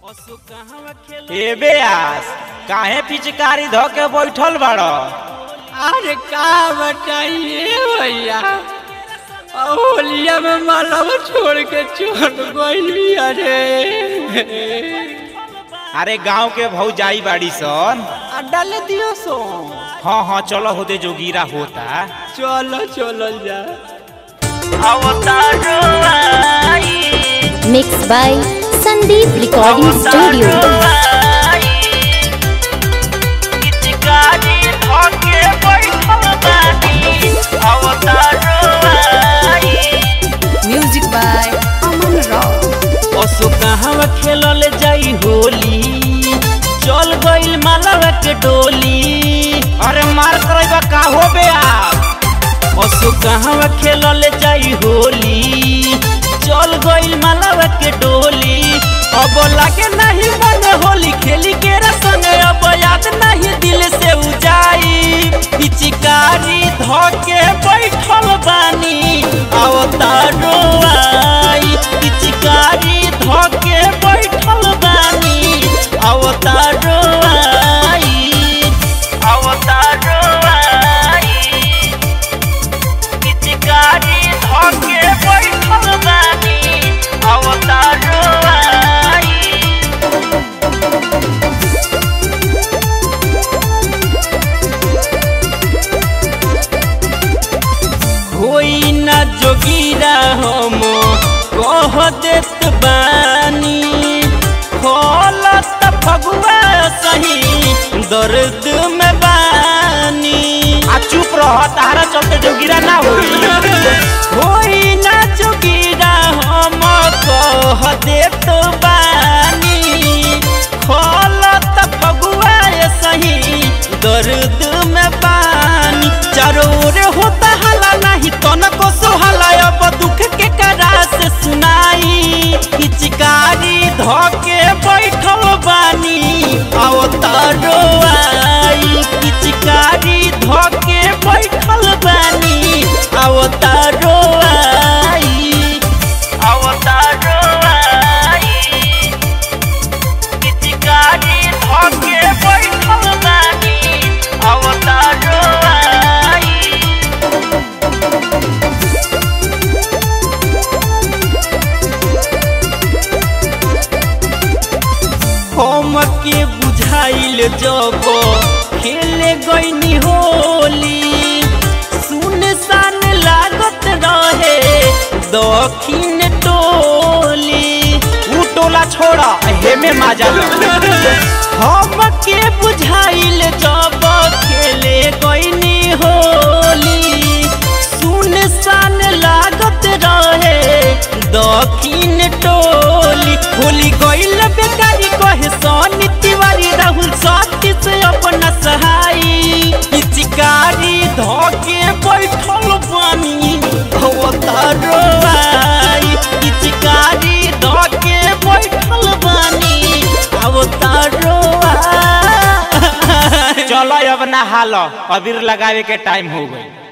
ए बेयास काहे पिचकारी धो के बैठल बाड़ो अरे का बताइए भैया होलिया में मालव छोड़ के छोड़ गई अरे अरे गांव के भौजाई बाड़ी सन डाल दियो सो हाँ हाँ चलो होते जोगीरा होता चलो चलो जा mixed by Sandeep Recording Studio. Music by Aman Rao. असो कहाँ खेलल जाई होली चल गइल मालवा के डोली अरे मार करैबा का हो बेयास असो कहाँ खेलल जाई होली चल गइल मालवा के डोली अब लागे नहीं मन होली खेली के रसंग अब याद नहीं दिल से उजाई पिचकारी धके बैठल बानी अवतारो आई पिचकारी धके बैठल बानी अवतारो आई अवतारो आई पिचकारी धके बैठल बानी अवतारो आई होई ना जोगीरा हम कह देत बानी खोलत फगुआ सही दर्द में बानी आ चुप रह तारा चलते जोगीरा ना होई होई ना जोगीरा हम कह देत बानी खोलत फगुआ सही दर्द में बानी चारों ओर होता हला नहीं तनको सुहाला अब दुख के करा से सुनाई पिचकारी धके बैठल बानी अवतारो आई पिचकारी धके बैठल बानी अवतारो आई अवतारो आई पिचकारी धके बैठल बानी अवतारो आई हम के बुझाइल जब खेले गईनी होली सुन सान लागत रहे दक्षिण टोली ऊ टोला छोड़ा हेमे माजा लो हम के बुझाइल जब खेले गईनी होली सुन सान लागत रहे दक्षिण टोली होली गईल बेकारी कहे सोनी तिवारी राहुल साथी से अपना सहाई पिचकारी धके बैठल बानी अवतारो आई पिचकारी धके बैठल बानी अवतारो आई चलो अब नहा लो अबीर लगावे के टाइम हो गई